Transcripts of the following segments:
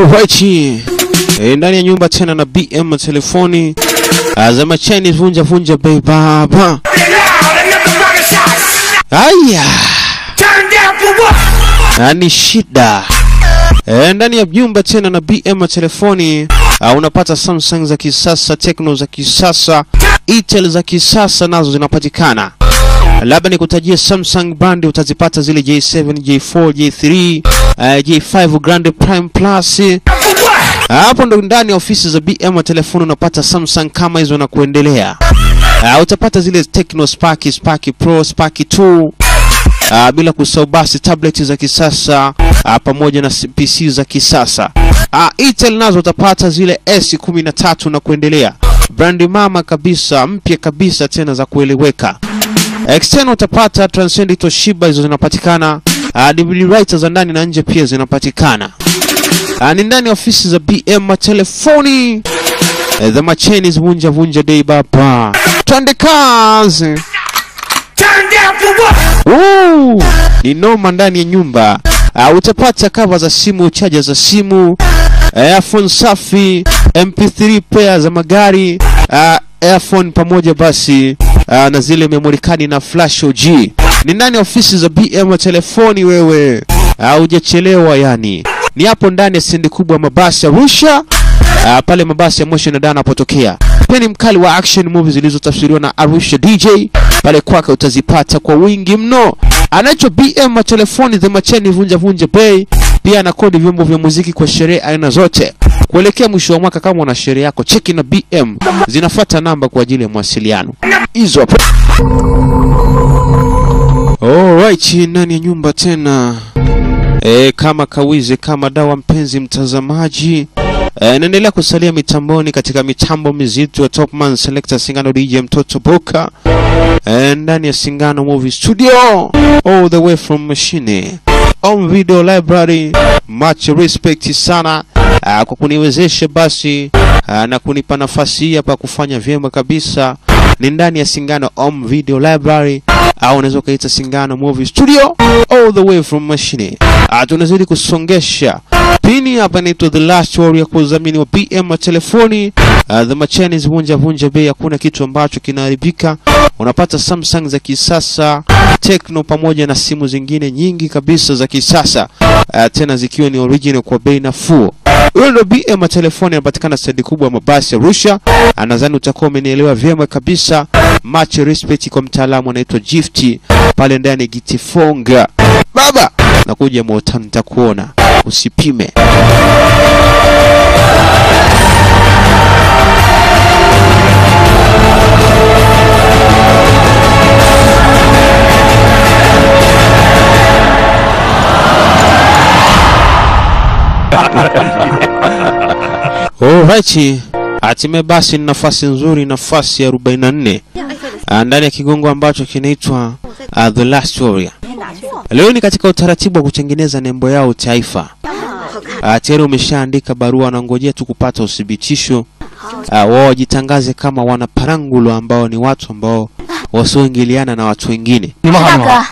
Alright. E, ndani ya nyumba tena na BM telefoni azama Chinese vunja vunja bei baba. Aya. Na ni shida. E, ndani ya nyumba tena na BM telefoni uh, unapata Samsung za kisasa, Tecno za kisasa, Itel za kisasa nazo zinapatikana. Labda nikutajie Samsung brand utazipata zile J7, J4, J3, uh, J5 Grand Prime Plus. Hapo ndo ndani ya ofisi za BM telefoni unapata Samsung kama hizo na kuendelea. Uh, utapata zile Tecno Spark, Spark Pro, Spark 2 Uh, bila kusahau basi tablet za kisasa uh, pamoja na PC za kisasa. Uh, Itel nazo utapata zile S13 na kuendelea, brandi mama kabisa, mpya kabisa tena za kueleweka. External utapata Transcend, Toshiba, hizo zinapatikana. Uh, DVD writer za ndani na nje pia zinapatikana. Uh, ni ndani ya ofisi za BM telefoni. Uh, the Chinese vunja vunja day baba. Twende kazi. Woo! Ni noma ndani ya nyumba. Uh, utapata kava za simu, chaja za simu, uh, earphone safi, MP3 player za magari, uh, earphone pamoja basi uh, na zile memory card na flash OG. Ni ndani ya ofisi za BM telefoni wewe. Hujachelewa uh, yani. Ni hapo ndani ya stendi kubwa ya mabasi ya Arusha. Uh, pale mabasi ya Moshi na Dana yanapotokea. Pia ni mkali wa action movies zilizotafsiriwa na Arusha DJ. Pale kwake utazipata kwa wingi mno. Anacho BM telefoni the macheni vunja vunja bei. Pia anakodi vyombo vya muziki kwa sherehe aina zote. Kuelekea mwisho wa mwaka, kama una sherehe yako, cheki na BM, zinafuata namba kwa ajili ya mawasiliano hizo hapo. Alright, ndani ya nyumba tena e, kama kawize kama dawa, mpenzi mtazamaji e, naendelea kusalia mitamboni katika mitambo mizito ya Topman Selector Singano DJ mtoto Boka e, ndani ya Singano Movie Studio all the way from machine on video library. Much respect sana uh, kwa kuniwezesha basi uh, na kunipa nafasi hii hapa kufanya vyema kabisa. Ni ndani ya Singano Home Video Library au unaweza ukaita Singano Movie Studio all the way from machine. Uh, tunazidi kusongesha pini hapa, inaitwa The Last Warrior kwa udhamini wa BM telefoni. Uh, the Machanis vunja vunja bei, hakuna kitu ambacho kinaharibika. Unapata Samsung za kisasa, Tecno pamoja na simu zingine nyingi kabisa za kisasa uh, tena zikiwa ni original kwa bei nafuu. Huyo ndo BM telefoni, anapatikana stendi kubwa ya mabasi Arusha. Nadhani utakuwa umenielewa vyema kabisa. Much respect kwa mtaalamu anaitwa Gift pale ndani Gitifonga. Baba nakuja Motown, nitakuona usipime. Alright, hatimaye basi ni nafasi nzuri, nafasi ya 44 Ah, ndani ya kigongo ambacho kinaitwa uh, The Last Warrior. Leo ni katika utaratibu wa kutengeneza nembo yao taifa. Uh, tayari umeshaandika barua, wanangojea tu kupata uthibitisho uh, wao wajitangaze kama wanaparangulo ambao ni watu ambao wasioingiliana na watu wengine. 你们好， 大你们好， 哥，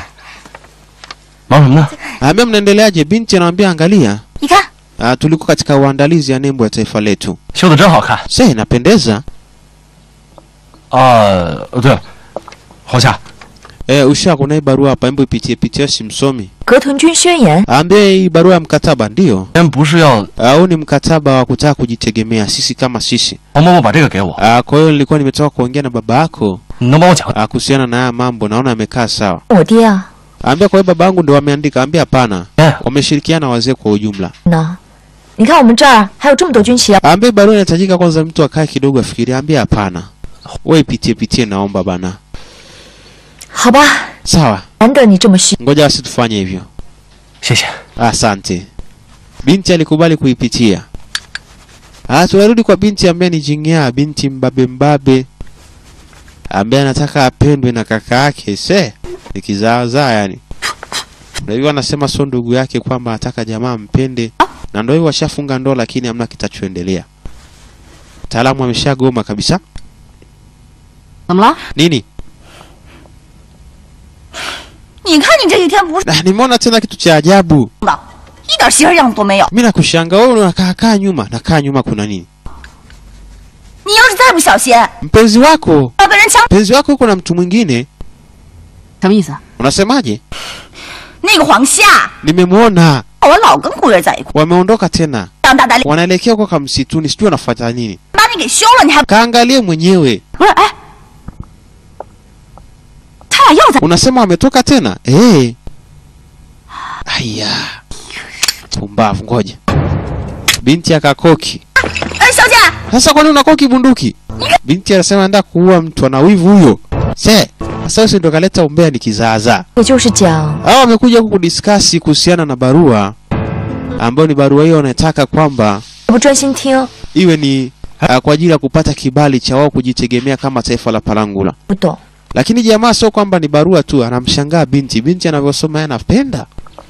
忙什么呢？ Ambia mnaendeleaje? Binti anamwambia angalia, 你看， uh, tulikuwa katika uandalizi ya nembo ya taifa letu. 修的真好看 Se, inapendeza. 啊！呃，对了，侯夏， Eh, usha kuna hii barua hapa, hebu ipitie pitie, simsomi. 格屯军宣言， Ambia hii barua ya mkataba ndio. 今天不是要 Au ni mkataba wa kutaka kujitegemea sisi kama sisi. 黄伯伯把这个给我， Ah, kwa hiyo nilikuwa nimetoka kuongea na baba yako 你能帮我讲？ ah, kuhusiana na haya mambo, naona amekaa sawa. 我爹啊， Ambia kwa hiyo baba yangu ndio wameandika. Ambia hapana, 哎， wameshirikiana wazee kwa ujumla. 呢？你看我们这儿还有这么多军旗啊！ Ambia barua inahitajika kwanza mtu akae kidogo afikirie. Ambia hapana, wewe ipitie pitie, naomba bana. 好吧， Sawa, 难得你这么细， ngoja basi tufanye hivyo. 谢谢。 Asante. Binti alikubali kuipitia. Ah, tunarudi kwa binti ambaye ni Jing'aa, binti mbabe mbabe ambaye anataka apendwe na kaka yake. Se, ni kizaazaa yani. Ndio hivyo anasema sio ndugu yake kwamba anataka jamaa mpende. Na ndio hivyo washafunga ndoa lakini hamna kitachoendelea. Mtaalamu ameshagoma kabisa. 怎么了？ Nini? 你看你这几天不是 Na nimeona tena kitu cha ajabu. 的， 一点媳妇样子都没有。 mi nakushanga wewe unakaa kaa nyuma nakaa nyuma kuna nini 你要是再不小心， mpenzi wako 要被人抢。 mpenzi wako yuko na mtu mwingine 什么意思？ unasemaje 那个黄夏， nimemwona 我老跟顾月在一块， wameondoka tena 张大大脸 wanaelekea huko kamsituni sijui wanafuata nini 把你给休了，你还 kaangalie mwenyewe 不是，哎， 他俩又在 unasema wametoka tena eh aya pumbavu ngoja binti akakoki 哎，小姐， sasa kwani unakoki bunduki binti anasema enda kuua mtu ana wivu huyo se sasa wewe ndo kaleta umbea ni kizaazaa 也就是讲， hao wamekuja huku kudiskasi kuhusiana na barua ambayo ni barua hiyo wanataka kwamba 不专心听， iwe ni uh, kwa ajili ya kupata kibali cha wao kujitegemea kama taifa la Palangula. 不懂。 Lakini jamaa sio kwamba ni barua tu, anamshangaa binti. Binti anavyosoma yeye anapenda,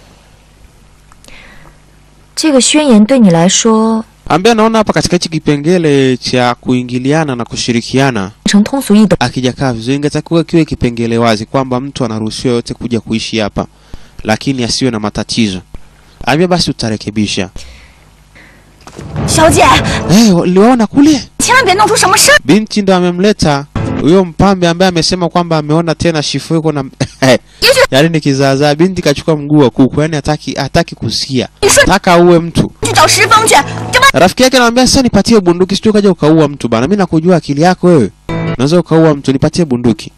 这个宣言对你来说 ambaye anaona hapa katika hichi kipengele cha kuingiliana na kushirikiana 成通俗易懂， akijakaa vizuri, ingetakiwa kiwe kipengele wazi kwamba mtu anaruhusiwa yote kuja kuishi hapa, lakini asiwe na matatizo. Ambia basi utarekebisha. 小姐， Eh, uliona kule? 千万别弄出什么事儿。 Binti ndo amemleta huyo mpambe ambaye amesema kwamba ameona tena shifu yuko na yaani ni kizaazaa. Binti kachukua mguu wa kuku, yaani hataki hataki kusikia, 你说 taka uwe mtu. 去找石峰去，这不 Rafiki yake anamwambia sasa, nipatie bunduki, sio kaja ukaua mtu bana. Mimi nakujua akili yako wewe, unaweza ukaua mtu, nipatie bunduki.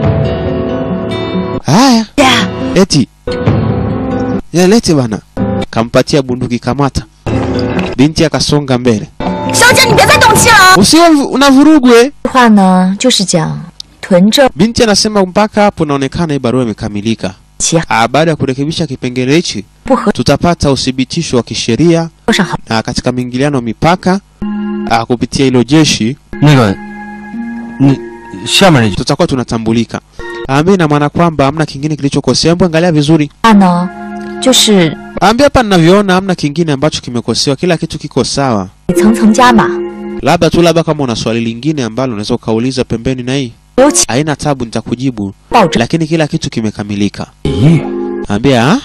Haya, 姐， eti ya lete bana, kampatia bunduki, kamata. Binti akasonga mbele, 小姐你别再动气了啊！ usiwe unavurugwe. 话呢就是讲屯政 Binti anasema mpaka hapo naonekana hii barua imekamilika. 其 Ah, baada ya kurekebisha kipengele hichi 不合 tutapata uthibitisho wa kisheria 作上好， na katika miingiliano ya mipaka ah, kupitia hilo jeshi 那个，那下面那句 tutakuwa tunatambulika. Ambia ina maana kwamba hamna kingine kilichokosea. Hebu angalia vizuri, 话呢就是。 ambia hapa ninavyoona hamna kingine ambacho kimekosewa, kila kitu kiko sawa. 层层加码， Labda tu labda kama una swali lingine ambalo unaweza ukauliza pembeni, na hii 尤其 haina tabu, nitakujibu, 抱着 lakini kila kitu kimekamilika. 咦， Ambia ah?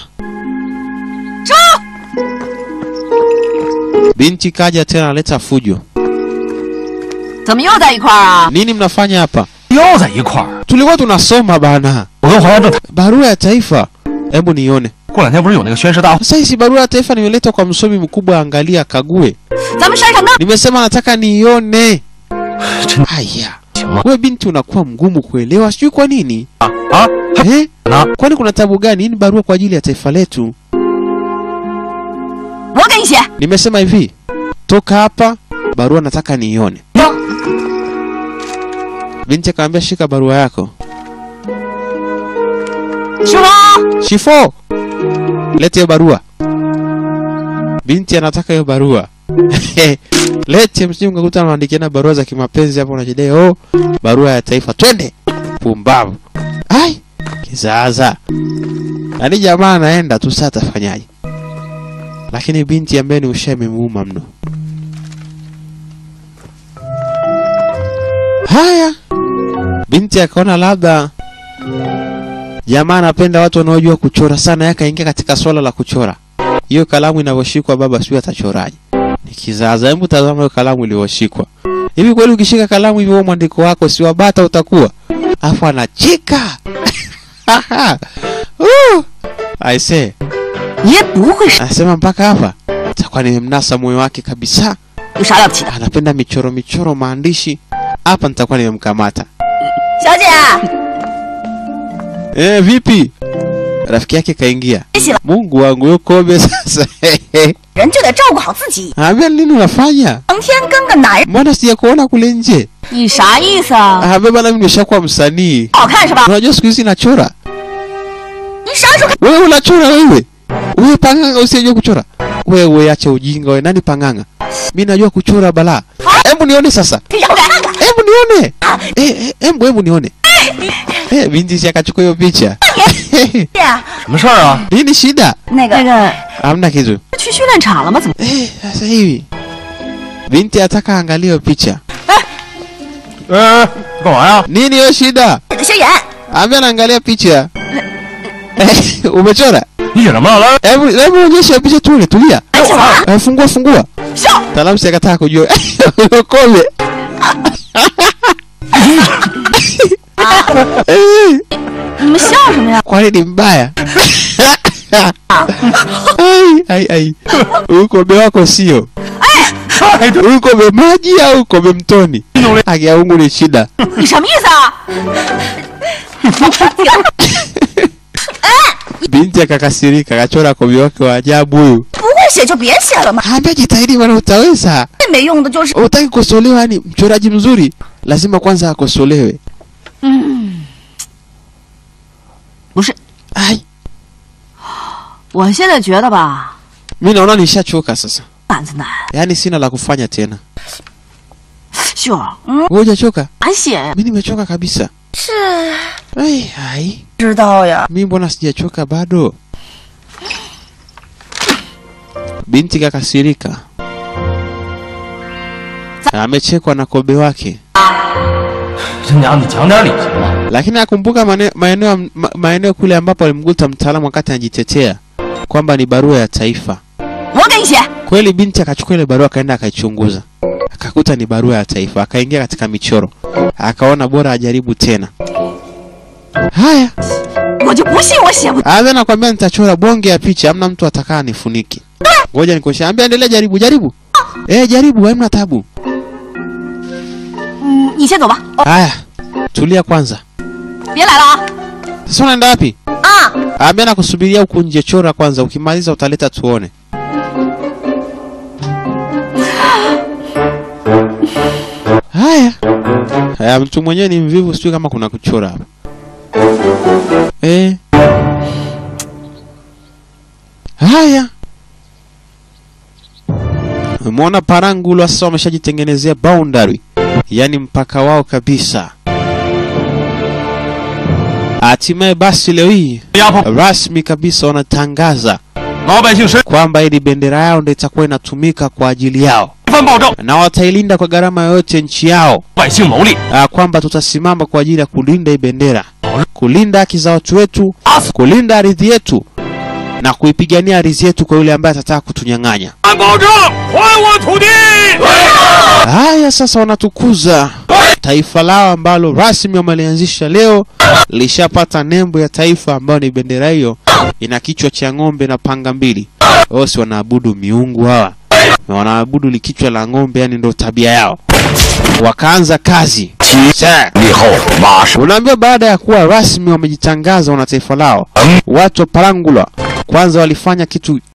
Binti kaja tena analeta fujo. 怎么又在一块儿啊？ Nini mnafanya hapa? 又在一块儿。 Tulikuwa tunasoma bana, 我跟黄家正谈， barua ya taifa. Hebu nione 过两天不是有那个宣誓大会？ sasa. Hizi barua ya taifa nimeletwa kwa msomi mkubwa, angalia, kague. 咱们山上那 Nimesema nataka nione. 真 Haya, 行吗？ we binti unakuwa mgumu kuelewa, sijui kwa nini 啊啊， eh? 那 Kwani kuna tabu gani? Hii ni barua kwa ajili ya taifa letu. 我给你写。 Nimesema hivi, toka hapa, barua nataka niione. Binti akamwambia shika barua yako. 师傅， Shifo, lete hiyo barua. Binti anataka hiyo barua. Lete, msije mkakuta anaandikiana barua za kimapenzi hapo, unajidai oh, barua ya taifa, twende. Pumbavu. Ai, kizaza. Yaani jamaa anaenda tu, sasa atafanyaje? Lakini binti ambaye ni usha imemuuma mno. Haya, binti akaona labda jamaa anapenda watu wanaojua kuchora sana, yeye akaingia katika swala la kuchora. Hiyo kalamu inavyoshikwa baba, sijui atachoraje. Ni kizaza. Hebu tazama hiyo kalamu iliyoshikwa. Hivi kweli ukishika kalamu hivyo, huo mwandiko wako si wabata utakuwa? Afu anacheka. Uh, I say, 你也不会是 anasema mpaka hapa takuwa nimemnasa moyo wake kabisa. 有啥了不起的？ Anapenda michoro michoro, maandishi. Hapa nitakuwa nimemkamata. 小姐， Eh, vipi? Rafiki yake kaingia. 谢谢了， Mungu wangu yukobe sasa. 人就得照顾好自己。 Ambia nini unafanya? 成天跟个男人， Mbona sijakuona kule nje? 你啥意思啊？ Ambia bana mimi nimeshakuwa msanii. 好看是吧？ Unajua siku hizi nachora. 你啥时候看？ Wewe unachora wewe? Wewe panganga usijue kuchora. Wewe acha ujinga wewe. Nani panganga? Mimi najua kuchora bala. Hebu nione sasa. 让我看看。 Hebu nione. Eh, eh, hebu hebu nione. Eh, binti si akachukua hiyo picha. 呀， 什么事儿啊？ Nini shida? 那个那个 Hamna kitu. 去训练场了吗？怎么？ Eh, sasa hivi. Binti ataka angalia hiyo picha. 呃，干嘛呀？ Nini hiyo shida? 你的宣言， Ambia naangalia picha. Eh, umechora? 你写什么来？ Hebu hebu onyesha picha tule, tulia. Eh, fungua fungua. 笑， Taalamu si akataka kujua. Kobe. Eh, 你们笑什么呀？ Kwani ni mbaya? Ai ai ai. Huyu kobe wako sio. Huyu kobe maji au kobe mtoni? Haki ya Mungu ni shida. 你什么意思啊？ Binti akakasirika, akachora kobe wake wa ajabu huyu. 不会写就别写了嘛， Ambia jitahidi bwana, utaweza. 最没用的就是 Utaki kukosolewa, yani mchoraji mzuri lazima kwanza akosolewe. 不是， Ai, 我现在觉得吧， mimi naona nishachoka sasa, 胆子难。 yaani sina la kufanya tena. 秀儿， Wewe hujachoka? 难写呀。 Mimi nimechoka kabisa. 是 Ai, ai, 知道呀。 mimi mbona sijachoka bado? Binti kakasirika, amechekwa na kobe wake, 这娘，你讲点理行吗？ lakini akumbuka mane- maeneo ma, maeneo kule ambapo alimkuta mtaalamu wakati anajitetea kwamba ni barua ya taifa. 我给你写。 Kweli binti akachukua ile barua akaenda akaichunguza, akakuta ni barua ya taifa, akaingia katika michoro, akaona bora ajaribu tena. Haya, 我就不信我写不。 Aza nakwambia nitachora bonge ya picha, hamna mtu atakaa nifuniki. Ngoja nikosha. Ambia endelea, jaribu jaribu. Eh, jaribu, hamna tabu. 嗯，你先走吧。哦， Haya, tulia kwanza. 别来了啊！ Sasa unaenda wapi? 啊， Ambia nakusubiria huku nje, chora kwanza, ukimaliza utaleta tuone. Haya. Haya, mtu mwenyewe ni mvivu, sijui kama kuna kuchora hapa. Eh. Haya. Umeona Parangulo sasa wameshajitengenezea boundary, yaani mpaka wao kabisa. Hatimaye basi leo hii 压迫 rasmi kabisa wanatangaza 老百姓身 kwamba ili bendera yao ndio itakuwa inatumika kwa ajili yao 犯暴政， na watailinda kwa gharama yoyote nchi yao, 百姓谋利， ah, kwamba tutasimama kwa ajili ya kulinda hii bendera, kulinda haki za watu wetu, kulinda ardhi yetu na kuipigania ardhi yetu kwa yule ambaye atataka kutunyang'anya. 反暴政，还我土地！ Haya sasa wanatukuza taifa lao ambalo rasmi wamelianzisha leo, lishapata nembo ya taifa ambayo ni bendera hiyo, ina kichwa cha ng'ombe na panga mbili. Wao si wanaabudu miungu hawa, na wanaabudu likichwa la ng'ombe, yani ndo tabia yao. Wakaanza kazi Sasa, 立后马上 Unaambia baada ya kuwa rasmi wamejitangaza wana taifa lao, watu wa Palangula kwanza walifanya kitu